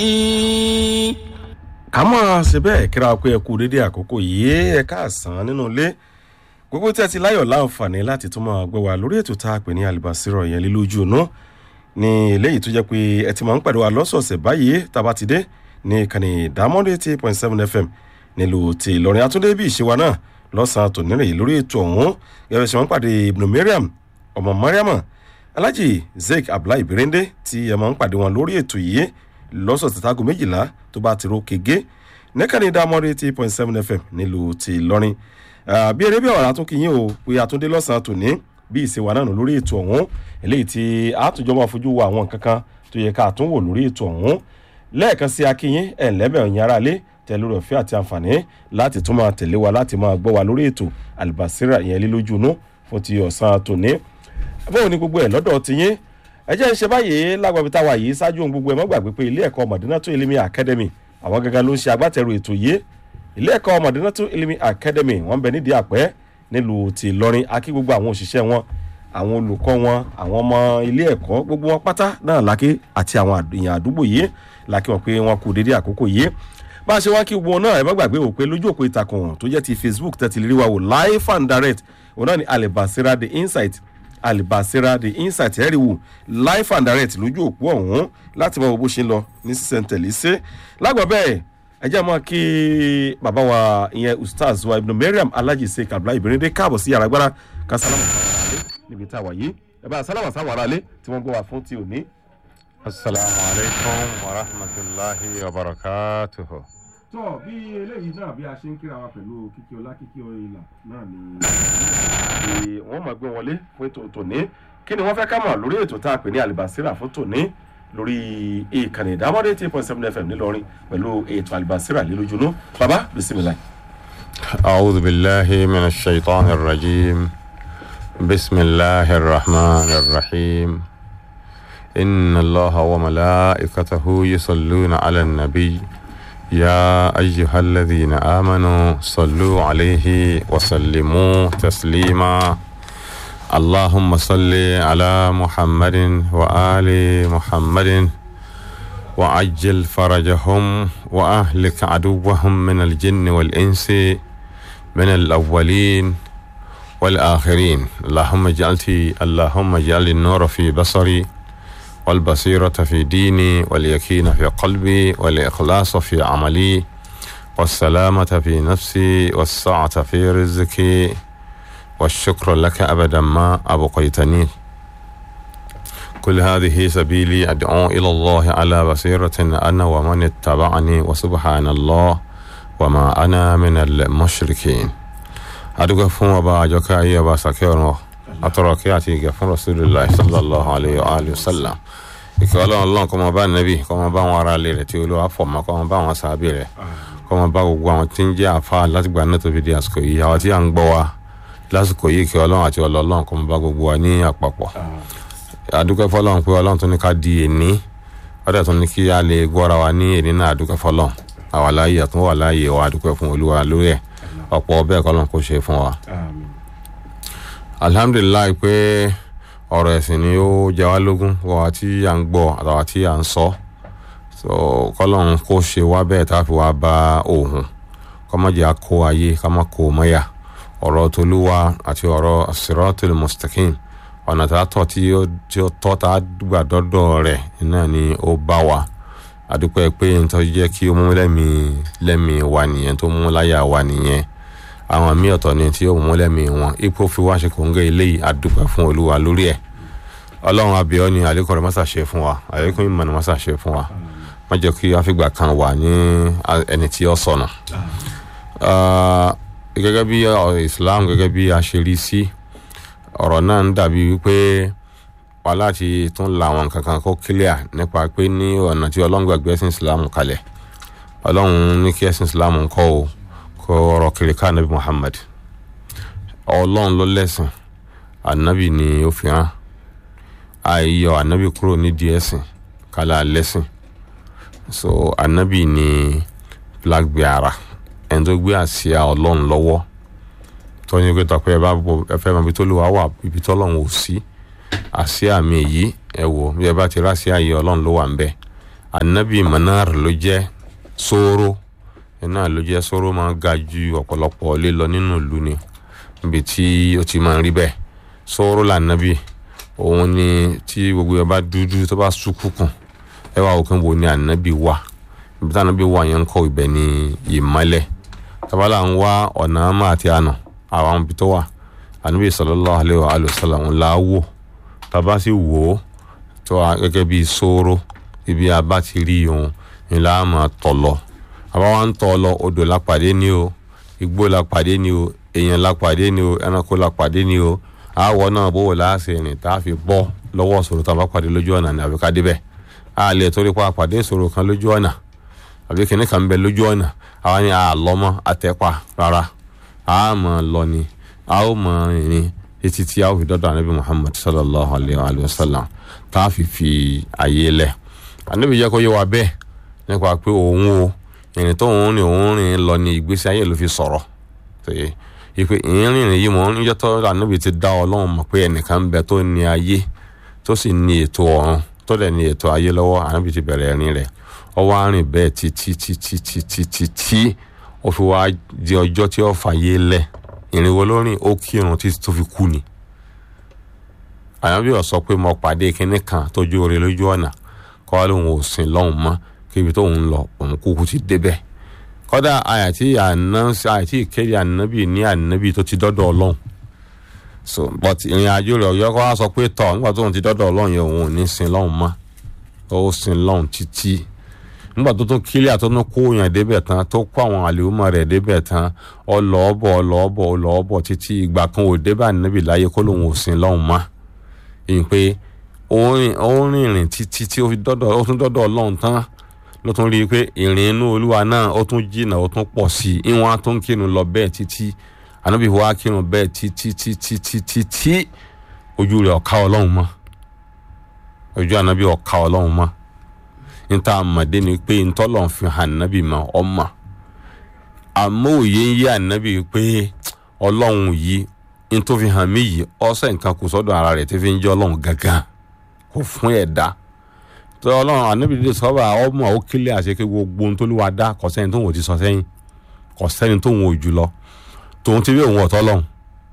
ká mọ̀ ṣe bẹ́ẹ̀ kíra pé ẹ kú dédé àkókò yìí ẹ káàsán nínú ilé gbogbo tí ẹ ti láyọ̀ láǹfààní láti tún máa gbé wa lórí ètò tá a pè ní alibasirọ̀ yẹn lílójú inú ní eléyìí tó jẹ́ pé ẹ ti máa ń pàdé wa lọ́sọ̀ọ̀sẹ̀ báyìí tába ti dé ní ìkànnì ìdámọ́dé eighty point seven fm nílùú ti ìlọrin àtúndé bí ìṣe wa náà lọ́sàn-án tòní rèé lórí ètò ọ̀hún gẹ́gẹ́ ṣe máa ń pàdé ibùdó mariam ọmọ mariama alhaji zeik abdullahi birinde tí ẹ máa ń pàdé wọn lórí ètò yìí lọ́sọ̀ọ̀sẹ̀ tágo méjìlá tó bá ti ro kége nìkànnì ìdámọ́dé eighty point seven fm nílùú ti ìlọrin bí eré bí ọ̀rọ̀ àtúnkìyìn o pé àtúndé lọ́sàn-án tòní bí ìṣèwà náà lórí ètò ọ̀hún eléyìí tí àtúnjọ máa fojú wo àwọn nǹkan kan tó yẹ ká tún wò lórí ètò ọ̀hún lẹ́ẹ̀kan sí akínyìn ẹ̀ lẹ́bẹ̀ ọ̀yìn ara lé tẹ̀lé rẹ̀ fẹ́ àti àǹfààní láti tún máa tẹ̀lé wa láti máa gbọ́ wa lórí ètò àlùbásírà ìyẹn lílójú inú fún ti ọ̀sán tòní. báwo ni gbogbo ẹ̀ lọ́dọ̀ ti yín ẹ jẹ́ ń ṣe báyìí lágbàbí táwa yìí ṣáájú ohun gbogbo ẹ̀ mọ́ gbàgbé pé ilé ẹ̀kọ́ mọ̀dínátó elimi academy àwọn gangan ló ń ṣe agbátẹrù ètò yìí ilé ẹ̀kọ́ mọ̀dínátó elimi academy wọ́n bẹ nídìí àpẹ́ nílùú ti ìlọrin akí gbogbo àwọn òṣìṣẹ́ wọn àwọn olùkọ́ wọn àwọn ọmọ ilé ẹ̀kọ́ gbogbo wọn pátá náà lákè àti àwọn èèyàn àdúgbò yìí lákè wọn pé wọn kú dédé àkókò yìí bá a ṣe wá kí gbogbo náà ẹ má gbàgbé wò pé lójú òpó ìtàkùn tó jẹ́ ti facebook tẹ́tí rí wa wò live and direct òun náà ni alibasira the insight alibasira the insight ẹ̀rí wò live and direct lójú òpó ọ̀hún láti mọ bó ṣe ń lọ ní sísẹ̀ntẹ̀lé ṣe lágbà bẹ́ẹ̀ ẹ jẹ́ mọ́ kí bàbá wa ìyẹn ustaz wa ibùdó mariam alhaji sheik abdullahi ibirinde káàbọ̀ sí yàrá gbára kásálámù níbi tá a wà yìí ẹ bá sálámù sáwọn aráalé tí wọ́n gbọ́ wa fún ti òní. asalaamu alaykum wa rahmatulahi wa barakatuhu. tọ́ bí eléyìí náà bí a ṣe ń kíra wa pẹ̀lú kíkí ọlá kíkí ìlà náà ni. wọ́n máa gbé wọlé fún ètò tòní kí ni wọ́n fẹ́ ká mọ̀ lórí ètò tá a pè ní alibasira fún tòní lórí ìkànnì ìdámọ́dé eight point seven fm nílọrin pẹ̀lú ètò alibasira lílójúnú baba bisimilayi. أعوذ بالله من الشيطان الرجيم بسم الله الرحمن الرحيم إن الله وملائكته يصلون على النبي يا أيها الذين آمنوا صلوا عليه وسلموا تسليما اللهم صل على محمد وآل محمد وعجل فرجهم وأهلك عدوهم من الجن والإنس من الأولين والآخرين اللهم اجعلتي اللهم اجعل النور في بصري والبصيرة في ديني واليقين في قلبي والإخلاص في عملي والسلامة في نفسي والسعة في رزقي والشكر لك أبدا ما أبقيتني كل هذه سبيلي أدعو إلى الله على بصيرة أنا ومن اتبعني وسبحان الله وما أنا من المشركين أدعو فهم وبا جوكا أي وبا سكيرون أتركي أتيك فن رسول الله صلى الله عليه وآله وسلم ìkẹ́ ọlọ́run ọlọ́run kọ́ máa bá nàbì kọ́ máa bá àwọn ará ilé rẹ̀ tí olúwa fọ̀mọ́ kọ́ máa bá àwọn sàábì rẹ̀ kọ́ máa bá gbogbo àwọn tí ń jẹ́ àfa látìgbà náà tó fi di àsìkò yìí àwọn tí à ń gbọ́ wa lásìkò yìí ìkẹ́ ọlọ́run àti ọlọ́run kọ́ máa bá gbogbo wa ní àpapọ̀ àdúgbò fọlọ́run pé ọlọ́run tó ní ká di èní ọ̀dẹ̀ tó ní kí a lè gbọ́ra wa ní èní náà àdúgbò fọlọ́run àwa láàyè àtúnwò wà láàyè wa àdúgbò fún olúwa lórí ẹ̀ ọ̀pọ̀ bẹ́ẹ̀ kọ́lọ́run kò ṣe fún wa. alhamdulilayi pé ọ̀rọ̀ ẹ̀sìn ni ó jẹ wá lógún wọ́n tí à ń gbọ́ àtàwọn tí à ń sọ so kọ́lọ́run kó ṣe wá bẹ́ẹ̀ tá a fi wá bá òun kọ́mọ́jà kó ayé ká má kó mọ́yà ọ̀rọ̀ tolúwa àti ọ̀rọ̀ siratul mustaqim ọ̀nà tá a tọ̀ tí ó tọ́ tá a gbà dọ́dọ̀ rẹ̀ náà ni ó bá wa àdúpẹ́ pé n tó jẹ́ kí ó mú lẹ́mìí lẹ́mìí wa nìyẹn tó mú láyà wa nìyẹn àwọn míì ọ̀tọ̀ ni tí ó mú lẹ́mìí wọn ipò fi wá ṣe kòńgẹ́ eléyìí àdúpẹ́ fún olúwa lórí ẹ̀ ọlọ́run abiyọ́ ni àlékún rẹ̀ mọ́sà ṣe fún wa àlékún ìmọ̀ ni mọ́sà ṣe fún wa má jẹ́ kí àfìgbà kan wà ní ẹni tí ó sọnù. gẹ́gẹ́ bí islam gẹ́gẹ́ bí a ṣe rí sí ọ̀rọ̀ náà ń dàbí wípé wà láti tún la àwọn kankan kó clear nípa pé ní ọ̀nà tí ọlọ́run gbàgbé ẹ̀sìn islam kalẹ̀ ọlọ́run ní kí ẹ̀sìn islam kọ́ o kó ọ̀rọ̀ kiri ká anabi muhammad ọlọ́run ló lẹ́sìn anabi ni ó fi hàn àìyọ anabi kúrò nídìí ẹ̀sìn kálá lẹ́sìn so anabi ni black beara ẹni tó gbé àsíá ọlọ́run lọ́wọ́ tọ́ni pé tọ́pẹ́ ẹ bá bọ̀ ẹ fẹ́ mọ ibi tó lù wá wà ibi tó ọlọ́run ò sí àsíá mi yìí ẹ wò bí ẹ bá ti rá àsíá yìí ọlọ́run ló wà ń bẹ̀ anabi manar ló jẹ́ sóró iná ló jẹ́ sóró máa ga ju ọ̀pọ̀lọpọ̀ ilé lọ nínú ìlú ni níbi tí ó ti máa ń rí bẹ́ẹ̀ sóró lànàbì òun ni tí gbogbo ẹ bá dúdú tó bá súnkùnkùn ẹ wá òkè wo ni ànábì wà ibi tí ànábì wà yẹn ń kọ́ ibẹ̀ ni ìmọ́lẹ̀ tabala ń wá ọ̀nà àmà àti àná àwọn ibi tó wà ànábì sallallahu alaihi wa sallam la wò tàbá sì wò ó tó wà gẹ́gẹ́ bí sóró ibi abá ti rí òun ni la máa tọ̀ lọ àbá wa ń tọ̀ lọ odò la pàdé ní o igbó la pàdé ní o èèyàn la pàdé ní o ẹranko la pàdé ní o àwọ̀ náà bó wò láàṣẹ rìn tá a fi bọ́ lọ́wọ́ ìṣòro tá a bá pàdé lójú ọ̀nà ní àbíká débẹ̀ a lè torí pa pàdé ìṣòro kan lójú ọ̀nà àbí kìnìún kan ń bẹ lójú ọ̀nà àwa ni a lọ mọ́ àtẹ́pà rárá a mọ̀ lọ ni a ó mọ̀ rìn títí tí a ó fi dọ́dọ̀ ànábì Muhammad sallallahu alayhi wa sallam tá a fi fi àyè lẹ̀ ànábì jẹ́ kó yé wa bẹ́ẹ̀ nípa pé òun o ìrìn tó òun rìn òun rìn lọ ní ìgbésí ayé ló fi sọ̀rọ̀ ìpè ìrìn yìí mọ̀ níjọ́ tó ànábì ti dá ọlọ́run mọ̀ pé ẹnìkan ń bẹ tó ní ayé tó sì ní ètò ọ̀run tó dẹ̀ ní ètò ayé lọ́wọ́ ànábì ti bẹ̀rẹ̀ ẹ̀rín rẹ̀ ó wá rìn bẹ́ẹ̀ títí títí títí títí ó fi wá di ọjọ́ tí ó fàyè lẹ̀ ìrìn wo lórí ó kírun títí tó fi kú ni ànábì ó sọ pé mo pàdé kinní kan tó jó ore lójú ọ̀nà kọ́ wá lóun ò sìn lọ́hùn mọ́ kébi tóun ń lọ òun kúkú ti débẹ̀ kọ́dà àyàtí àyàtí ìkéde ànábì ní ànábì tó ti dọ́dọ̀ ọlọ́run so but ìrìn àjò rẹ̀ ọ̀yọ́ kọ́ wá sọ pé tọ̀ nígbà tóun ti dọ́dọ̀ ọlọ́run yẹn òun ò ní sin lọ́hùn mọ́ ó sin lọ́hùn títí nígbà tó tún kílíà tó tún kó yàn débẹ̀ tán tó kó àwọn àlèhùnmọ́ rẹ̀ débẹ̀ tán ọlọ́ọ̀bọ̀ ọlọ́ọ̀bọ̀ ọlọ́ọ̀bọ̀ títí ìgbà kan ò débẹ̀ ànábì láyé kó lòun ò sin lọ́hùn mọ́ ìyìn pé ó rìnrìn títí tí ó tún dọ́dọ̀ ọlọ́run tán ló tún rí i pé ìrìn inú olúwa náà ó tún jìnnà ó tún pọ̀ sí i ìwọ̀n á tún kírun lọ bẹ́ẹ̀ títí ànábì wa kírun bẹ́ẹ̀ títí títí títí tí ojú rẹ̀ ọ̀ka ọlọ́run mọ́ ojú ànábì ọ̀ka ọlọ́run mọ́ níta àmọ̀dé ni pé ntọ́lọ̀ fi hàn ànábì mọ́ ọmọ àmọ́ òye ń yé ànábì pé ọlọ́run yìí ntọ́ fi hàn mí yìí ọ̀sẹ̀ nǹkan kò sọ́dọ̀ ara rẹ̀ tí fi ń jẹ́ ọlọ́run gangan kò fún ẹ̀dá tó ọlọ́run ànábìdíde sọ́ba ọmọ ó kílẹ̀ àṣekẹ́ gbogbo ohun tó lù wá dá kò sẹ́ni tó ń wò ti sọ sẹ́yìn kò sẹ́ni tó ń wò jù lọ tòun ti rí òun ọ̀tọ́ lọ́hùn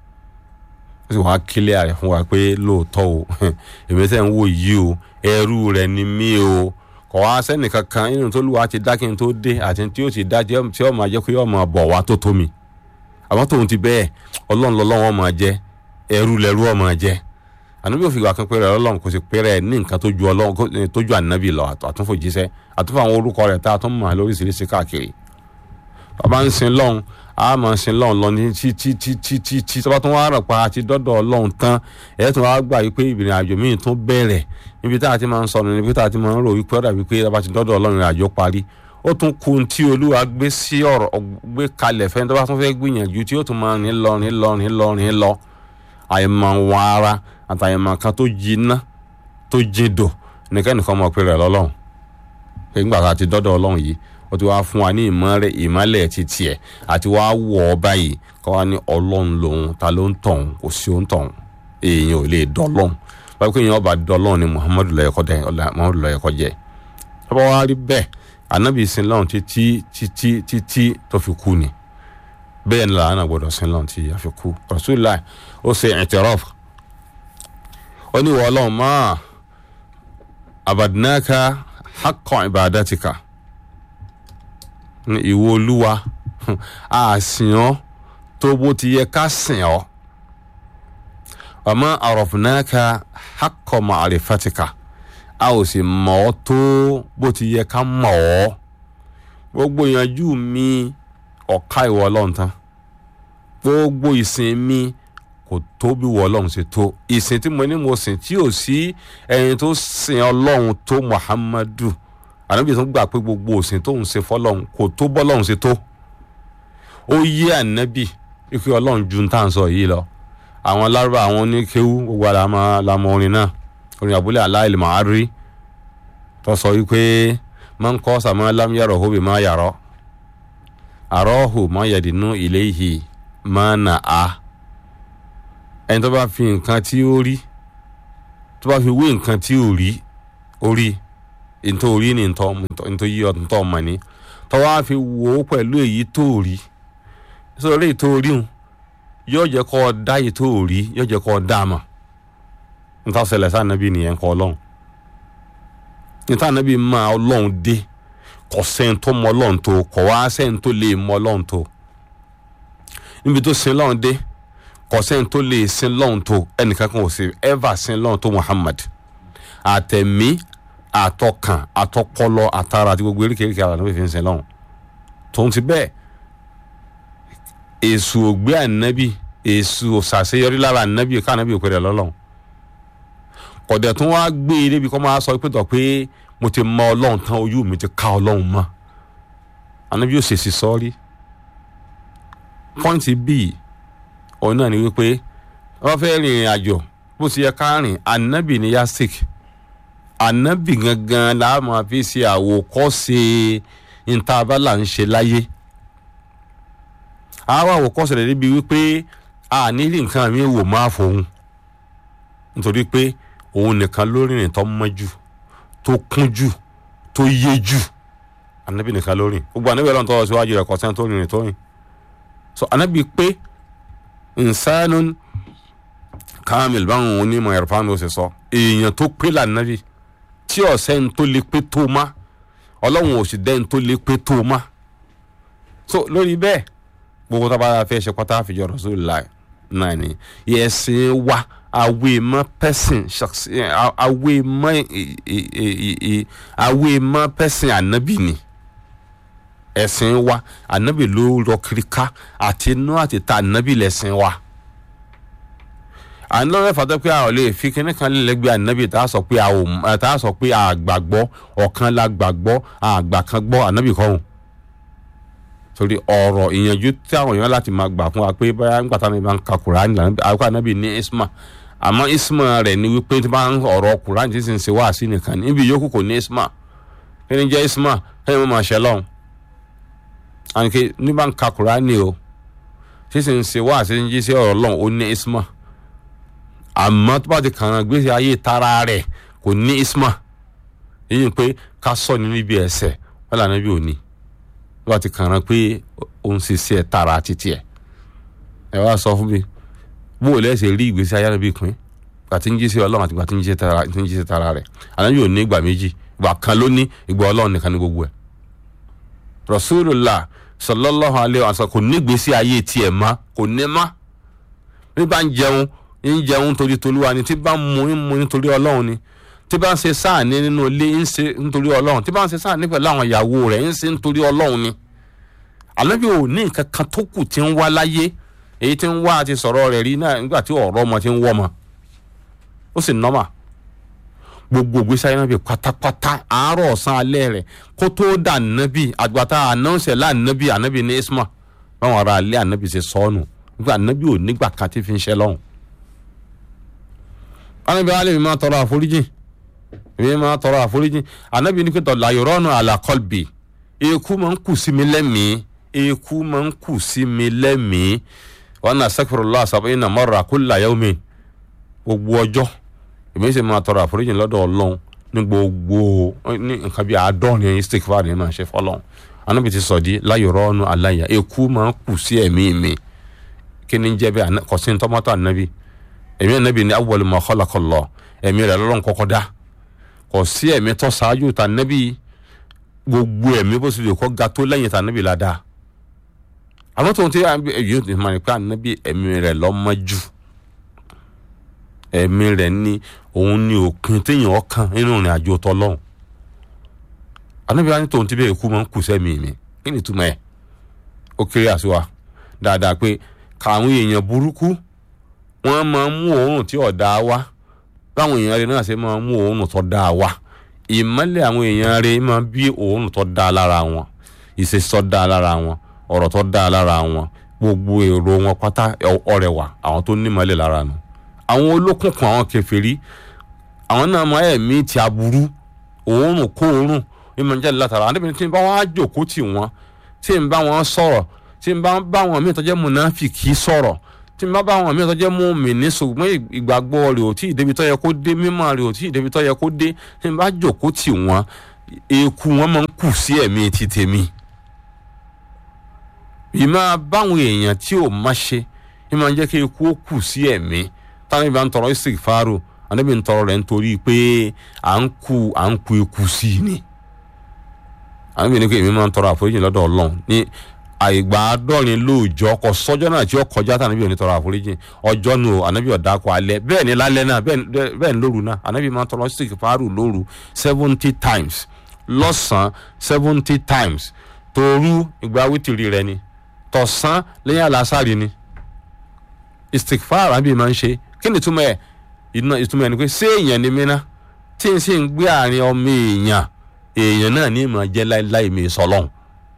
ó sì wá kílẹ̀ rẹ̀ fún wa pé lóòótọ́ o èmi tẹ́ ń wò yìí o ẹrú rẹ̀ ni mí o kò wá sẹ́ni kankan nínú tó lù wá ti dá kí n tó dé àti tí ó ti dá tí ó máa jẹ́ pé ó máa bọ̀ wá tó tó mi àmọ́ tòun ti bẹ́ẹ̀ ọlọ́run lọ́lọ́run ó máa jẹ́ ẹrú lẹ́rú ó máa jẹ́ ànábì ò fi gbà kan pé rẹ ọlọ́run kò sì pé rẹ ní nǹkan tó ju ọlọ́run tó ju ànábì lọ àtúnfòjíṣẹ́ àtúnfò àwọn orúkọ rẹ̀ tá a tún mọ̀ lóríṣiríṣi káàkiri bàbá ń sin lọ́hùn a máa ń sin lọ́hùn lọ ní tí tí tí tí tí tí tọ́ba tó wá rẹ̀ pa àti dọ́dọ̀ ọlọ́run tán ẹ̀ tó wá gbà wípé ìrìn àjò míì tún bẹ̀rẹ̀ níbi tá a ti máa ń sọnù níbi tá a ti máa ń rò wípé ọ̀dà wípé tọ́ba ti dọ́dọ̀ ọlọ́run ìrìn àjò parí ó tún kun tí olúwa gbé sí ọ̀rọ̀ gbé kalẹ̀ fẹ́ tọ́ba tún fẹ́ gbìyànjú tí ó tún máa ní lọ ní lọ ní lọ ní lọ àìmọ̀ wọn ara àtàyẹ̀mọ̀ kan tó jiná tó jindò nìkan nìkan mọ̀ pé rẹ̀ lọ́lọ́run pé nígbà tá a ti dọ́dọ̀ ọlọ́run yìí ó ti wá fún wa ní ìmọ̀rẹ́ ìmọ̀lẹ̀ ti tiẹ̀ àti wá wọ̀ ọ́ báyìí kọ́ wa ní ọlọ́run lòun ta ló ń tọ̀hún kò sí ó ń tọ̀hún èèyàn ò lè dọ́lọ́run báyìí pé èèyàn ọba dọ́lọ́run ni muhammadu lọ́yẹ̀kọ́ jẹ́ ọba wa rí bẹ́ẹ̀ anabi sin lọ́run títí títí títí tó fi kú ni bẹ́ẹ̀ ni làánà gbọ́dọ̀ sin lọ́run tí a fi kú rasulillah ó ṣe i'tiraf ó ní wọ́n ọlọ́run máa abadnaka haqqa ibadatika ìwọ olúwa a sìn ọ́ tó bó ti yẹ ká sìn ọ́ ọmọ arafnaka haqqa ma'rifatika a ò sì mọ̀ ọ́ tó bó ti yẹ ká mọ̀ ọ́ gbogbo ìyànjú mi ọ̀ka ìwọ ọlọ́run tán gbogbo ìsìn mi kò tó bí wọ ọlọ́run ṣe tó ìsìn tí mo ní mo sìn tí ò sí ẹni tó sìn ọlọ́run tó muhammadu ànábì tó gbà pé gbogbo òsìn tóun ṣe fọlọ́run kò tó bọ́lọ́run ṣe tó ó yé ànábì ikú ọlọ́run ju tá à ń sọ yìí lọ àwọn lárúbá àwọn oníkéwú gbogbo àlámọ àlámọ orin náà orin àbúlé aláìlè máa rí tó sọ wípé máa ń kọ́ sàmọ́ lámúyàrá òhóbì máa yàrá àrọ́hù máa yàdínú ilé yìí máa nà á ẹni tó bá fi nǹkan tí ó rí tó bá fi wé nǹkan tí ò rí ó rí nítorí ní nítorí yí ọdún tó mọ̀ ní tọ́wọ́ á fi wò ó pẹ̀lú èyí tó rí sọ̀rọ̀ èyí tó rí hùn yóò jẹ́ kó o dá èyí tó rí yóò jẹ́ kó o dá a mọ̀ níta ṣẹlẹ̀ sáà nàbí nìyẹn kọ́ ọlọ́run níta nàbí máa ọlọ́run dé kò sẹ́ni tó mọ ọlọ́run tó kò wá sẹ́ni tó lè mọ ọlọ́run tó níbi tó sin lọ́run dé kò sẹ́ni tó lè sin lọ́run tó ẹnìkan kan ò sí ever sin lọ́run tó Muhammad àtẹ̀mí àtọkàn àtọpọlọ àtara àti gbogbo eríkèéríkèé ara níbi fi ń sin lọ́run tòun ti bẹ́ẹ̀ èṣù ògbé ànábì èṣù òṣàṣeyọrí lára ànábì ká ànábì òpèrè lọ́lọ́run kọ̀dẹ̀ tún wá gbé e débi kọ́ máa sọ pé tọ̀ pé mo ti mọ ọlọ́run tán ojú mi ti ká ọlọ́run mọ́ ànábì ò ṣèṣì sọ́ọ́rí pọ́ìntì bíi òun náà ni wípé wọ́n fẹ́ rìnrìn àjò bó ti yẹ ká rìn ànábì ní yastik ànábì gangan la máa fi ṣe àwòkọ́ṣe ìntàbálà ń ṣe láyé àwọn àwòkọ́ṣe rẹ̀ débi wípé a nílì nǹkan mi wò máa fòun nítorí pé òun nìkan ló rìnrìn tó mọ́ jù tó kún jù tó yé jù ànábì nìkan ló rìn gbogbo ànábì ọlọ́run tó wá síwájú rẹ̀ kọ́sẹ́ tó rìnrìn tó rìn so ànábì pé insanun kamil báwọn onímọ̀ ẹ̀rọ̀fáàmù ṣe sọ èèyàn tó pé lànàbì tí ọ̀sẹ̀ ń tó lè pé tó má ọlọ́run ò sì dẹ́n tó lè pé tó má so lórí bẹ́ẹ̀ gbogbo tó bá yà fẹ́ ṣe pátá àfijọ́ Rasulullah náà ni yẹ̀sìn wa awe ma person awe ma awe ma person anabi ni ẹ̀sìn wa anabi ló rọ kiri ká àti inú àti ta anabi lẹ̀sìn wa à ń lọ́rẹ́ fàtọ́ pé a ò lè fi kíní kan lẹ́gbẹ̀ẹ́ anabi tá a sọ pé a ò tá a sọ pé a gbàgbọ́ ọ̀kan la gbàgbọ́ àgbà kan gbọ́ anabi kọ́hún torí ọ̀rọ̀ ìyànjú tí àwọn èèyàn láti máa gbà fún wa pé báyà nígbà táwọn èèyàn bá ń ka Kùránì àkókò anabi ní isma àmọ́ isma rẹ̀ ni wípé tí bá ń ọ̀rọ̀ Kùránì tí sì ń ṣe wáàsí nìkan ní ibi yòókù kò ní isma kí ni jẹ́ isma kí ni mo máa ṣe lọ́hùn àníkè ní bá ń ka Kùránì o tí sì ń ṣe wáàsí ń jí sí ọ̀rọ̀ lọ́hùn ó ní isma àmọ́ tó bá ti kàn án gbèsè ayé tara rẹ̀ kò ní isma yíyan pé ká sọ ní níbi ẹsẹ̀ wọ́n lànà bí òní tó bá ti kàn án pé òun sì ṣe tara títí ẹ̀ ẹ wá sọ fún mi bó o lẹ́sẹ̀ rí ìgbésí ayé rẹ̀ bí pín gbà tí ń jí sí ọlọ́run àti gbà tí ń jí sí tara rẹ̀ àná yóò ní ìgbà méjì ìgbà kan ló ní ìgbà ọlọ́run nìkan ní gbogbo ẹ̀. rasulullah sallallahu alayhi wa sallam kò ní ìgbésí ayé tiẹ̀ má kò ní má bí bá ń jẹun ń jẹun torí tolúwa ni tí bá ń mu ń mu nítorí ọlọ́run ni tí bá ń ṣe sáàní nínú ilé ń ṣe nítorí ọlọ́run tí bá ń ṣe sáàní pẹ̀lú àwọn ìyàwó rẹ̀ ń ṣe nítorí ọlọ́run ni àlọ́bí ò ní nǹkan kan tó kù tí ń wá láyé èyí tí ń wá àti sọ̀rọ̀ rẹ̀ rí náà nígbà tí ọ̀rọ̀ ọmọ ti ń wọ́ ọmọ ó sì nọ́mà gbogbo ìgbésí ayé nábì pátápátá àárọ̀ ọ̀sán alẹ́ rẹ̀ kó tó dà nábì àgbàtà ànánsẹ̀ láànábì ànábì ní isma báwọn ará alẹ́ ànábì ṣe sọ́ọ̀nù nígbà ànábì ò nígbà kan tí fi ń ṣe lọ́hùn. ànábì alẹ́ mi máa tọrọ àforíjì mi máa tọrọ àforíjì ànábì ní pẹ́tọ́ làyọ̀rọ̀nù àlàkọ́lbì eku máa ń kù sí mi lẹ́mìí eku máa ń kù sí mi lẹ́mìí wọn náà astaghfirullah sab'ina marra kulla yawmin gbogbo ọjọ́ èmi sì máa tọrọ àforíjì lọ́dọ̀ ọlọ́run ní gbogbo ní nǹkan bíi àádọ́rin istighfar ni máa ṣe fọlọ́run anábì ti sọ̀dí láyọ̀rọ̀ ọ̀nù aláya eku máa ń kù sí ẹ̀mí mi kí ni jẹ́ bẹ́ẹ̀ kò sí tọ́mọ́tò ànábì ẹ̀mí ànábì ní awwal ma khalaqallah ẹ̀mí rẹ̀ lọ́lọ́run kọ́kọ́ dá kò sí ẹ̀mí tó ṣáájú tà ànábì gbogbo ẹ̀mí bó sì lè kọ́ ga tó lẹ́yìn tà ànábì ládàá àwọn tó ń tẹ́ yóò ti máa ní pé ànábì ẹ̀mí rẹ̀ lọ́mọ jù ẹ̀mí rẹ̀ ní òun ní òpin téèyàn ọkàn nínú ìrìn àjò tọlọ́hún ànábì wa ní tòun ti bẹ́ẹ̀ kú máa ń kù sẹ́mi mi kí ni túmọ̀ ẹ̀ ó kéré àṣùwà dáadáa pé káwọn èèyàn burúkú wọ́n máa ń mú òórùn tí ọ̀dà wá báwọn èèyàn rẹ̀ náà ṣe máa ń mú òórùn tó dáa wá ìmọ́lẹ̀ àwọn èèyàn rẹ̀ máa bí òórùn tó dáa lára wọn ìṣesí tó dáa lára wọn ọ̀rọ̀ tó dáa lára wọn gbogbo èrò wọn pátá ọrẹwà àwọn tó nímọ̀lẹ̀ lára nù àwọn olókùnkùn àwọn kèfèrí àwọn náà máa ẹ̀mí ti aburú òórùn kó òórùn ìmọ̀ ń jáde látara àdébìnrin tí ń bá wọn á jòkó tì wọ́n tí ń bá wọn sọ̀rọ̀ tí ń bá bá wọn míì tó jẹ́ mùnáfìkì sọ̀rọ̀ tí n bá bá àwọn míì tó jẹ́ mú mi ní ṣùgbọ́n ìgbàgbọ́ rẹ̀ ò tí ì débi tó yẹ kó dé mímọ́ rẹ̀ ò tí ì débi tó yẹ kó dé tí n bá jòkó tì wọ́n eku wọn máa ń kù sí ẹ̀mí ti tèmi ìmọ̀ báwọn èèyàn tí ò má ṣe ìmọ̀ ń jẹ́ kí eku ó kù sí ẹ̀mí táwọn ìbá ń tọrọ istighfaru ànábì ń tọrọ rẹ̀ nítorí pé à ń ku à ń ku eku sí i ni ànábì ní pé èmi máa ń tọrọ àforíjì lọ́dọ̀ ọlọ́run ní àìgbà àádọ́rin lóòjọ́ kọ sọ́jọ́ náà tí ó kọjá tí ànábì ò ní tọrọ àforíjì ọjọ́ nu ànábì ọ̀dà kọ alẹ́ bẹ́ẹ̀ ni lálẹ́ náà bẹ́ẹ̀ ni lóru náà ànábì máa ń tọrọ istighfaru lóru seventy times lọ́sàn-án seventy times tòru ìgbà wítìrì rẹ ni tọ̀sán lẹ́yìn àlásàrì ni istighfar àbí máa ń ṣe kí ni ìtumọ̀ ẹ̀ ìtumọ̀ ẹ̀ ni pé ṣé èèyàn ni mí ná tí n sì ń gbé àárín ọmọ èèyàn èèyàn náà ní ìmọ̀ jẹ́ láìláì mi sọlọ́hún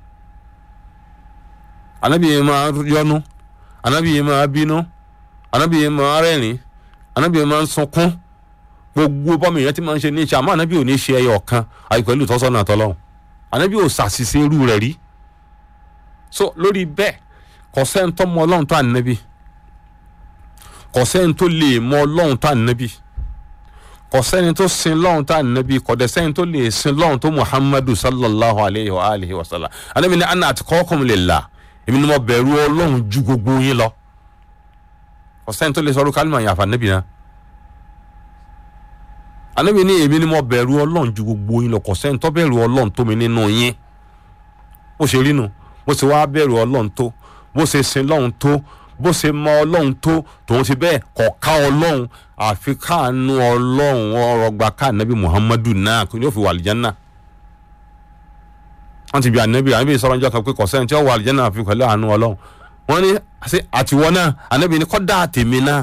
anabi yìí máa yọnu anabi yìí máa bínú anabi yìí máa rẹ́rìn anabi yìí máa sunkún gbogbo bọ́mọ èèyàn ti máa ń ṣe ní ìṣe àmọ́ anabi ò ní ṣe ẹyọ kan àyè pẹ̀lú ìtọ́sọ́nà àtọ́lọ́hún anabi ò ṣàṣìṣe irú rẹ̀ rí so lórí bẹ́ẹ̀ kò sẹ́ni tó mọ ọlọ́run tó ànábì kò sẹ́ni tó lè mọ ọlọ́run tó ànábì kò sẹ́ni tó sin lọ́run tó ànábì kò dẹ̀ sẹ́ni tó lè sin lọ́run tó muhammadu sallallahu alayhi wa alihi wa sallam ànábì ní anna atqakum lillah èmi ni mo bẹ̀rù ọlọ́run ju gbogbo yín lọ kò sẹ́ni tó lè sọ̀rọ̀ kálímà yàfa ànábì náà ànábì ní èmi ni mo bẹ̀rù ọlọ́run ju gbogbo yín lọ kò sẹ́ni tó bẹ̀rù ọlọ́run tó mi nínú yín ó ṣe rí nu bó ṣe wáá bẹ̀rù ọlọ́run tó bó ṣe sin lọ́run tó bó ṣe mọ ọlọ́run tó tòun ti bẹ́ẹ̀ kọ̀ ká ọlọ́run àfi káànú ọlọ́run ọ̀rọ̀ gba ká ànábì muhammadu náà kò ní ó fi wà àlìjánná wọ́n ti bí ànábì ànábì sọ̀rọ̀ njọ́ kan pé kò sẹ́ni tí ó wà àlìjánná àfi pẹ̀lú àánú ọlọ́run wọ́n ní àtiwọ́ náà ànábì ní kọ́dà àtèmi náà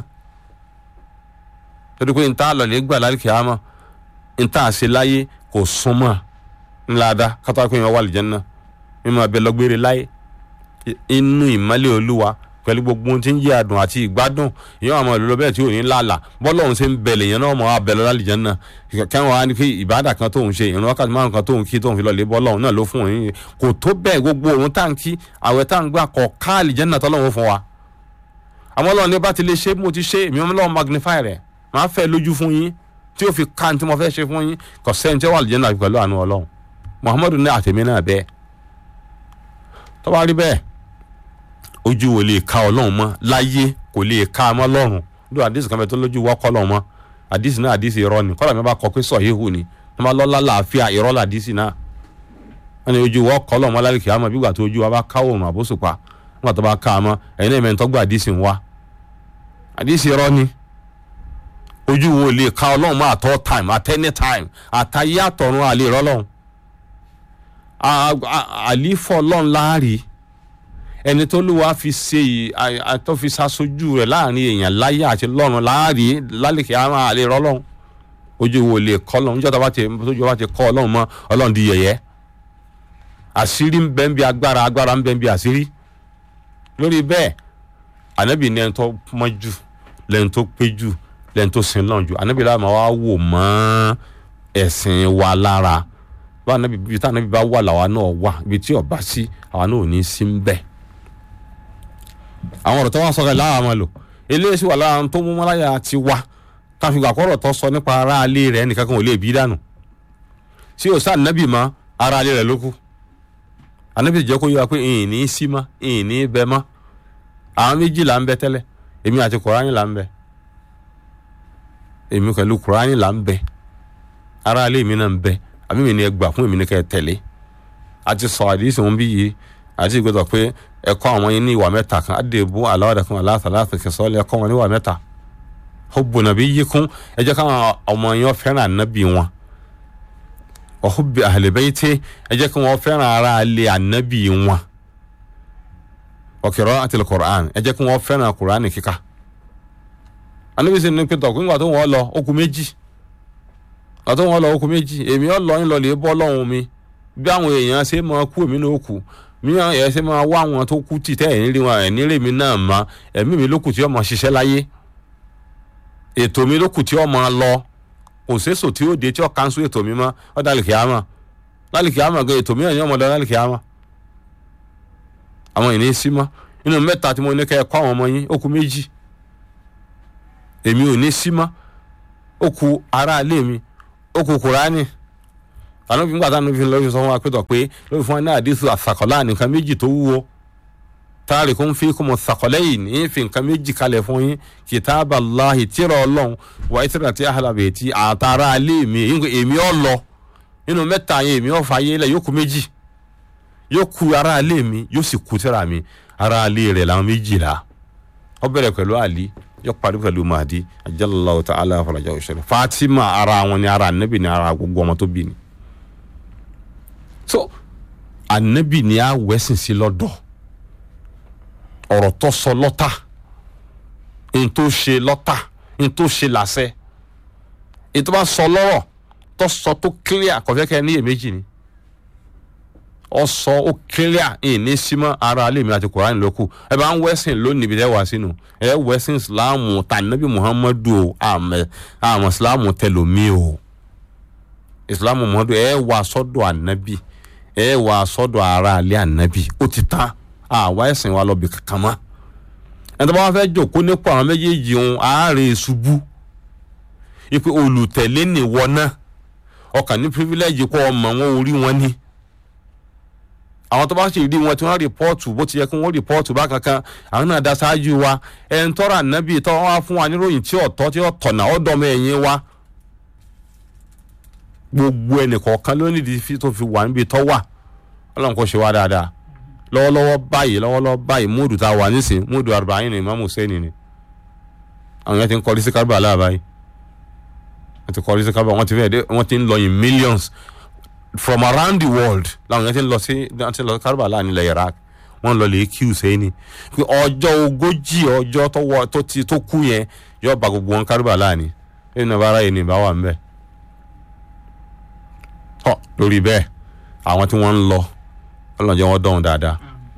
torí pé nta lọ́lẹ̀ gbà lálùkì àmọ́ nta àṣẹ láyé kò súnmọ́ ńlá dá kátó pé yẹn wà àlìjánná mímọ abẹ lọgbére láyé inú ìmọ́lẹ̀ olúwa pẹ̀lú gbogbo ohun tí ń yé adùn àti ìgbádùn ìyẹn àwọn ìlú lọ́bẹ̀ tí ò ní lálà bọ́lọ́hún ṣe ń bẹ̀lẹ̀ yẹn náà mọ̀ á bẹ̀lẹ̀ lálìjẹ́ náà kẹ́wọ́n á ní kí ìbádà kan tóun ṣe ìrún wákàtí márùn kan tóun kí tóun fi lọ́lẹ̀ bọ́lọ́hún náà ló fún òun yìí kò tó bẹ́ẹ̀ gbogbo òun tá à ń kí àwẹ̀ tá à ń gbà kọ̀ ká àlìjẹ́ náà tọ́lọ́hún fún wa. àmọ́ Ọlọ́run ní bá ti lè ṣe mo ti ṣe èmi Ọlọ́run magnify rẹ̀ máa fẹ́ lójú fún yín tí ó fi ká ní tí mo fẹ́ ṣe fún yín kò sẹ́ni tí ó wà àlìjẹ́ náà pẹ̀lú àánú Ọlọ́run Muhammadu ní àtẹ̀mí náà bẹ́ẹ̀ tó bá rí bẹ́ẹ̀ ojú wo lè ka ọlọ́run mọ́ láyé kò lè ka mọ́ lọ́run lórí àdìsí kan bẹ tó lójú wọ́ kọ́ lọ́run mọ́ àdìsí náà àdìsí irọ́ ni kọ́lá mi bá kọ pé sọ yéhu ni wọ́n bá lọ́lá làáfíà irọ́ là àdìsí náà wọ́n ní ojú wọ́ kọ́ lọ́run mọ́ lálẹ́ kìí àmọ́ bí gbà tó ojú wa bá ká òrùn àbóṣùpá nígbà tó bá ká a mọ́ ẹ̀yin náà mẹ́rin tó gbà àdìsí ń wá àdìsí irọ́ ni ojú wo lè ka ọlọ́run mọ́ at all time at any time àtayé àtọ̀run àlè ìrọ́lọ́run àlífọ́ ọlọ́run láàrí ẹni tó lù wá fi ṣe yìí àtọ́ fi ṣaṣojú rẹ̀ láàrin èèyàn láyé àti lọ́run láàrí lálẹ́kẹ̀ àwọn àlè rọ́lọ́run ojú wo lè kọ́ lọ́run níjọ́ tó bá ti tójú bá ti kọ́ ọlọ́run mọ́ ọlọ́run di yẹ̀yẹ́ àṣírí ń bẹ ń bí agbára agbára ń bẹ ń bí àṣírí lórí bẹ́ẹ̀ ànábì ní ẹni tó mọ́ jù lẹ́ni tó pé jù lẹ́ni tó sin lọ́run jù ànábì láwọn máa wá wò mọ́ ẹ̀sìn wa lára bá ànábì ibi tí ànábì bá wà làwa náà wà ibi tí ọba sí àwa náà ò ní sí ń bẹ́ẹ̀ àwọn ọ̀rọ̀ tó wá sọ̀rọ̀ lára wọn lò eléyìí sì wà lára tó mú mọ́láyà ti wá káfí gbà kọ́rọ̀ tó sọ nípa ara alé rẹ̀ nìkan kan ò lè bí dànù tí o sáà nábì mọ́ ara alé rẹ̀ ló kù ànábì jẹ́ kó yọ pé ìyìn ní í sí mọ́ ìyìn ní í bẹ mọ́ àwọn méjì là ń bẹ tẹ́lẹ̀ èmi àti kùránì là ń bẹ èmi pẹ̀lú kùránì là ń bẹ ara alé mi náà ń bẹ àbí mi ni ẹ gbà fún èmi ní kẹ́ ẹ tẹ̀lé àti sọ àdìsí wọn bí yìí àti ìgbésọ̀ pé ẹ̀kọ́ àwọn yín ní ìwà mẹ́ta kan àdèbò aláwọ̀dẹ̀kùn aláàtàláàtà sọ́ọ́lẹ̀ ẹ̀kọ́ wọn ní ìwà mẹ́ta hubbu nabiyikum ẹ jẹ́ káwọn ọmọ yín fẹ́ràn ànábì wọn wa hubbi ahli bayti ẹ jẹ́ kí wọ́n fẹ́ràn ara alẹ́ ànábì wọn wa qira'atil Qur'an ẹ jẹ́ kí wọ́n fẹ́ràn Qur'an kíkà ànábì sì ní pété ọ̀kú nígbà tó wọ́n lọ okùn méjì nígbà tó wọ́n lọ okùn méjì èmi ọ̀ lọ yín lọ lè bọ́ lọ́hùn mi bí àwọn èèyàn ṣe máa kú èmi náà kú mìíràn ẹ̀ ṣe máa wá àwọn tó kú tì tẹ́ ẹ̀ nírí wọn ẹ̀ nírí mi náà mọ́ ẹ̀mí mi ló kù tí ó máa ṣiṣẹ́ láyé ètò mi ló kù tí ó máa lọ kò séso tí ó dé tí ó kánṣu ètò mi mọ́ ó dá lìkì àmọ́ lálìkì àmọ́ gan ètò mìíràn ni ọmọdé lálìkì àmọ́ àwọn ìní sí mọ́ nínú mẹ́ta tí mo ní kẹ́ ẹ kọ́ àwọn ọmọ yín ó kù méjì èmi ò ní sí mọ́ ó kù aráalé mi ó kù kùránì àná fi ń gbà táwọn fi lọ́ọ́ sọ fún wa pé tọ̀ pé lórí fún wa ní àdísù àsàkọ́lá nìkan méjì tó wúwo táàrí kó ń fi kó mọ sàkọ́lẹ́ yìí ní fi nǹkan méjì kalẹ̀ fún yín kìtàbà láhi tíra ọlọ́run wà ìtìrà tí àhàlàbẹ̀ tí àtàrà alẹ́ mi èmi ọ̀ lọ nínú mẹ́ta yẹn èmi ọ̀ fàyè lẹ̀ yóò kù méjì yóò ku ara alẹ́ mi yóò sì ku tíra mi ara alẹ́ rẹ̀ làwọn méjìlá ó bẹ̀rẹ̀ pẹ̀lú àlí yóò parí pẹ̀lú mahdi ajalallahu ta'ala farajà òṣèlú fatima ara wọn ni ara anabi ni ara gbogbo ọmọ tó bí ni so anabi ni a wẹ́sìn sí lọ́dọ̀ ọ̀rọ̀ tó sọ lọ́tà n tó ṣe lọ́tà n tó ṣe làṣẹ ètò bá sọ lọ́rọ̀ tó sọ tó clear kọ̀fẹ́kẹ́ ní èméjì ni ọ sọ ó clear ẹ̀ ní símọ́ ara alẹ́ mi àti Kùránì lókù ẹ bá ń wẹ́sìn lónìí ibi tẹ́ wá sínú ẹ wẹ́sìn Ìsìláàmù tànàbí Muhammadu o àmọ́ àmọ́ Ìsìláàmù tẹlomi o Ìsìláàmù Muhammadu ẹ wà sọ́dọ̀ ànábì ẹ wà sọ́dọ̀ ara alẹ́ ànábì ó ti tán àwa ẹ̀sìn wa lọ́bì kankan mọ́ ẹni tó bá wá fẹ́ jòkó nípò àwọn méjèèjì ohun àárẹ̀ ṣubú ipe olùtẹ̀lé nìwọ náà ọkàn ní privilege kó ọmọ wọn orí wọn ní àwọn tó bá ṣe rí wọn tí wọ́n rìpọ́ọ̀tù bó ti yẹ kí wọ́n rìpọ́ọ̀tù bá kankan àwọn náà dá ṣáájú wa ẹni tọ́ra ànábì tó wá fún wa níròyìn tí ọ̀tọ̀ tí ọ̀tọ̀nà ọ̀dọ́mọ ẹ̀yìn wa gbogbo ẹnìkọ̀ọ̀kan ló nídìí tó fi wà níbi tó wà ọlọ́run kò ṣe wá dáadáa lọ́wọ́lọ́wọ́ báyìí lọ́wọ́lọ́wọ́ báyìí múùdù tá a wà nísìn múùdù arba'in ni Imam Hussein ni àwọn yẹn ti ń kọrí sí Karbala báyìí wọ́n ti kọrí sí Karbala wọ́n ti fẹ́ẹ́ dé wọ́n ti ń lọ in millions from around the world làwọn yẹn ti ń lọ sí wọ́n ti ń lọ sí Karbala nílẹ̀ Iraq wọ́n lọ lè kí Hussein ni pé ọjọ́ ogójì ọjọ́ tó wọ tó ti tó kú yẹn yóò bá gbogbo wọn Karbala ni ẹni náà bá ara yẹn ní ìbá wà ń bẹ̀ tọ́ lórí bẹ́ẹ̀ àwọn tí wọ́n ń lọ ọlọ́run jẹ́ wọ́n dọ̀hún dáadáa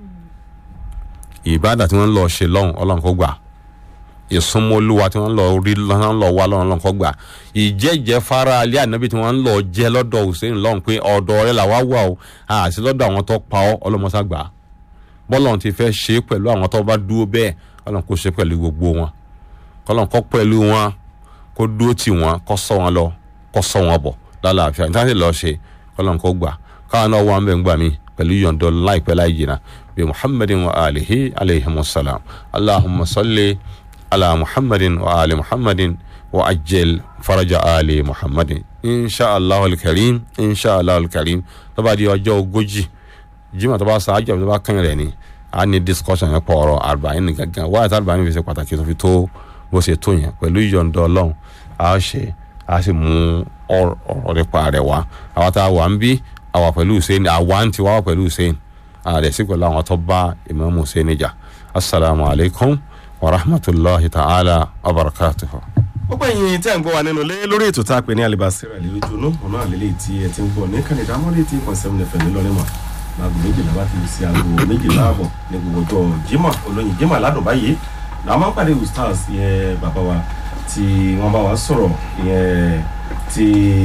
ìbádà tí wọ́n ń lọ ṣe lọ́hùn ọlọ́run kó gbà ìsúnmọ́lúwa tí wọ́n ń lọ rí lọ́hùn lọ wá lọ́hùn ọlọ́run kó gbà ìjẹ́jẹ́ fara alẹ́ ànábì tí wọ́n ń lọ jẹ́ lọ́dọ̀ Hussein lọ́hùn pé ọ̀dọ̀ rẹ̀ làwa wà o àti lọ́dọ̀ àwọn tó pa ọ́ ọlọ́mọṣá gbà bọ́lọ́run ti fẹ́ ṣe pẹ̀lú àwọn tó bá dúró bẹ́ẹ̀ ọlọ́run kó ṣe pẹ̀lú gbogbo wọn kọ́lọ́run kó pẹ̀lú wọn kó dúró tì wọ́n kó sọ wọn lọ kó sọ wọn bọ̀ lálàáfíà nítorí lọ́ọ́ ṣe kọ́lọ́run kó gbà káwọn náà wà ń bẹ̀ ń gbà mí pẹ̀lú yọ̀ǹdọ̀ láìpẹ́ láì jìnnà bí muhammadin wa alihi alayhi musalam allahumma salli ala muhammadin wa ali muhammadin wa ajel faraja ali muhammadin insha allah alkarim insha allah alkarim tó bá di ọjọ́ ogójì jimá tó bá ṣáájú tó bá kàn rẹ̀ ni a ní discussion yẹn pọ̀ ọ̀rọ̀ arba'in ní gangan wáyà tí arba'in fi ṣe pàtàkì tó fi tó bó ṣe tó yẹn pẹ̀lú yọ̀ǹdọ̀ ọlọ́run a ṣe a sì mú ọ̀rọ̀ nípa rẹ̀ wá àwọn tá a wà ń bí àwa pẹ̀lú hussein àwa ń ti wá wá pẹ̀lú hussein ààrẹ sí pẹ̀lú àwọn tó bá imam hussein jà asalaamu alaykum wa rahmatulahi ta'ala wa barakatuhu. gbogbo ẹ̀yin tẹ́ ń gbọ́ wa nínú ilé lórí ètò tá a pè ní alibasira lójú inú ọ̀nà àlélẹ́ tí ẹ ti ń gbọ́ ní kànìdá mọ́lẹ́ tí kàn sẹ́mu nẹ̀fẹ̀ nílọrin mọ̀ láago méjìlá bá ti lù sí aago méjìlá àbọ̀ ní gbogbo ọjọ́ jimá olóyin jimá ládùn báyìí làwọn máa ń pàdé ustaz yẹn bàbá wa tí wọ́n bá wa sọ̀rọ̀ yẹn tí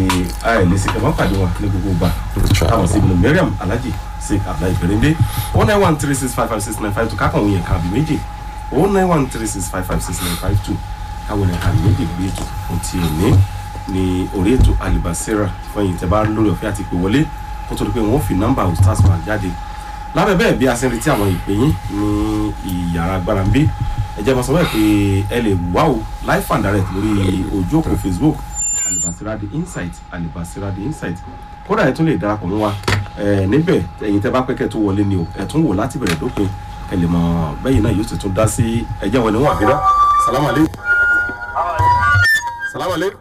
àìlè sí kẹfà pàdé wọn ní gbogbo gbà táwọn sí ibùdó Mariam Alhaji sí Abdullahi Berende o nine one three six five five six nine five two kákan òun yẹn kan àbí méjì o nine one three six five five six nine five two káwọn yẹn kan àbí méjì gbé ètò ohun tí ò ní ní orí ètò Alibasira fẹ̀yìn tẹ́ bá lórí ọ̀fẹ́ àti ìpè wọlé kó tó di pé wọ́n fi nọ́mbà ustaz wa jáde lábẹ́ bẹ́ẹ̀ bí a ṣe ń retí àwọn ìpè yín ní ìyàrá agbára ń bí ẹ jẹ́ máa sọ bẹ́ẹ̀ pé ẹ lè wá o live and direct lórí ojú òpó Facebook alibasira the insight alibasira the insight kódà ẹ tún lè darapọ̀ mọ́ wa ẹ níbẹ̀ ẹ̀yin tẹ́ bá pẹ́ kẹ́ tó wọlé ni o ẹ tún wò láti bẹ̀rẹ̀ dópin ẹ lè mọ bẹ́yìn náà yóò sì tún dá sí ẹjẹ́ wọn ni wọ́n àbídá salamu aleykum salamu aleykum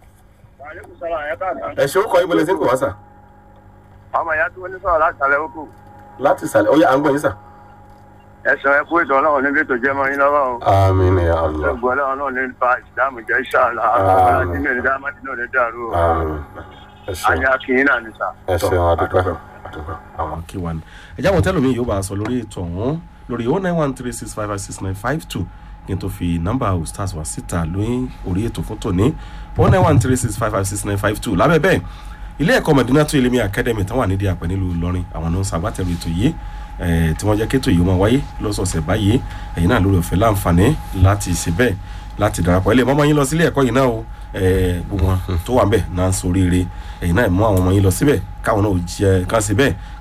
ẹ ṣe orúkọ ibùdó sí kò wá sà. ọmọ ìyá tí wọ́n ní sọ̀rọ̀ láti sàlẹ̀ òkú láti sàlẹ̀ ó yà à ń gbọ́ yín sà. ẹ̀sán ẹ̀kú ètò ọlọ́run níbi ètò jẹ́ mọ́ yín lọ́wọ́ o. àmín ya Allah gbogbo ọlọ́run náà ní fa ìsìlámù jẹ́ ìṣàlá Àmín. àti mi ò ní dá mátì náà ní dàrú o. àmín ẹ ṣeun àyà kìíní náà ní sà. ẹ ṣeun adúpẹ́ àwọn kí wa ni ẹjẹ́ àwọn tẹ́lómi yóò bá a sọ lórí ètò ọ̀hún lórí o nine one three six five five six nine five two kí n tó fi nọ́mbà ustaz wá síta lóyún orí ètò fún tòní o nine one three six five five six nine five two lábẹ́ bẹ́ẹ̀ ilé ẹ̀kọ́ Madinatu Ilimi Academy tán wà nídìí àpẹ nílùú Ìlọrin àwọn ló ń ṣagbátẹrù ètò yìí eh, tí wọ́n jẹ́ kétò yìí ó máa wáyé lọ́sọ̀ọ̀sẹ̀ báyìí ẹ̀yin náà lórí ọ̀fẹ́ láǹfààní láti ṣe bẹ́ẹ̀ láti darapọ̀ ẹ lè mọ́ ọmọ yín lọ sílé ẹ̀kọ́ yìí náà o eh, gbogbo wọn tó wà ń bẹ̀ náà ń soríire ẹ̀yin náà mú àwọn ọmọ yín lọ síbẹ̀ káwọn náà ò jẹ́ kán ṣe bẹ́ẹ̀